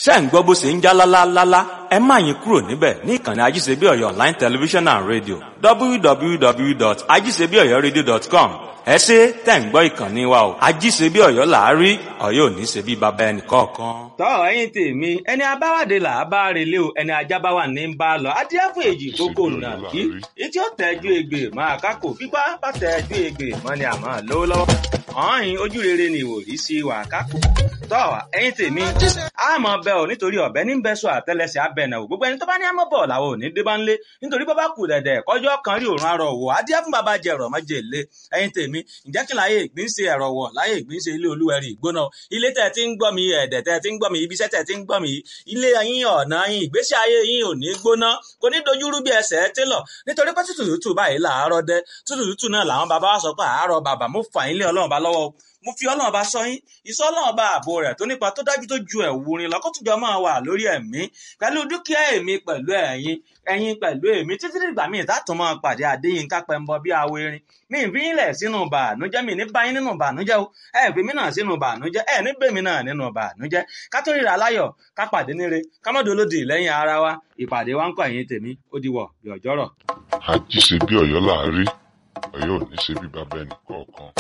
ṣé ń gbọ́ bó ṣe ń já lálálálá ẹ má yín kúrò níbẹ̀ ní ìkànnì ajíṣebí ọ̀yọ́ online television and radio www.ajíṣebíọ̀yọ́radio.com ẹ ṣe tẹ̀ ń gbọ́ ìkànnì wa o ajíṣebí ọ̀yọ́ làárí ọ̀yọ́ ò ní ṣe bí baba ẹnì kọ̀ọ̀kan. tọ́ ẹ̀yin tèmi ẹni abáwádé là á bá relé o ẹni ajábáwá ní ń bá lọ adíẹ fún èjì kókó nà kí etí ó tẹ́jú egbè máa kákò fipá bá tẹ́jú egbè mọ́ ni àmọ́ lówó lọ́wọ́ ọ̀hìn ojú rere ni ìwòrí sí wà kákò tọ́ ẹ̀yin tèmi àmọ́ bẹ ò nítorí ọ̀bẹ ní bẹ sọ àtẹlẹsẹ̀ abẹnà ò gbogbo ẹni tó bá ní àmọ́ bọ̀ làwọn ò ní dé bá ń lé nítorí bọ́ bá kù dẹ̀dẹ̀ kọjọ́ kan rí òórùn arọ̀ wò adíẹ fún bàbá jẹ ẹ̀rọ̀ mọ́jẹ lé ẹ̀yin tèmi ǹjẹ́ kí láyé ìgbín ṣe ẹ̀rọ̀ wọ̀ láyé ìgbín ṣe ilé olúwẹ̀rí ìgbóná ilé tẹ̀ tí ń gbọ́ mi ẹ̀dẹ̀ tẹ̀ tí ń gbọ́ mi ibiṣẹ́ tẹ̀ tí ń gbọ́ mi ilé yín ọ̀nà yín ìgbésí ayé yín ò ní gbóná kò ní dojúrú bí ẹsẹ̀ télọ̀ nítorí pé tútù tútù báyìí làárọ̀ dẹ tútù tútù náà làwọn bàbá wa sọ pé àárọ̀ bàbá mo fà yín lé ọlọ́run bá lọ́wọ́ mo fi ọlọ́run bá sọ yín ìsọ ọlọ́run bá ààbò rẹ̀ tó nípa tó dájú tó ju ẹ̀wù rin lọ kó tùjọ máa wà lórí ẹ̀mí pẹ̀lú dúkìá èmi pẹ̀lú ẹ̀yin ẹ̀yin pẹ̀lú èmi títí dìgbà míì tátùn máa pàdé Adéyínká Pẹ́ńbọ bí awo erin mi ì fi yín lẹ̀ sínú bànújẹ́ mi ní bá yín nínú bànújẹ́ o ẹ fi mí náà sínú bànújẹ́ ẹ ní bèmí náà nínú bànújẹ́ ká tó ríra láyọ̀ ká pàdé níre ká mọ́ dolódì lẹ́yìn ara wa ìpàdé wa ń kọ́ ẹ̀yin tèmi ó di wọ̀ bí ọjọ́rọ̀. àjíṣe bí ọ̀yọ́ làárí ọ̀yọ́ ò ní ṣe bí bàbá ẹnì kọ̀ọ̀kan.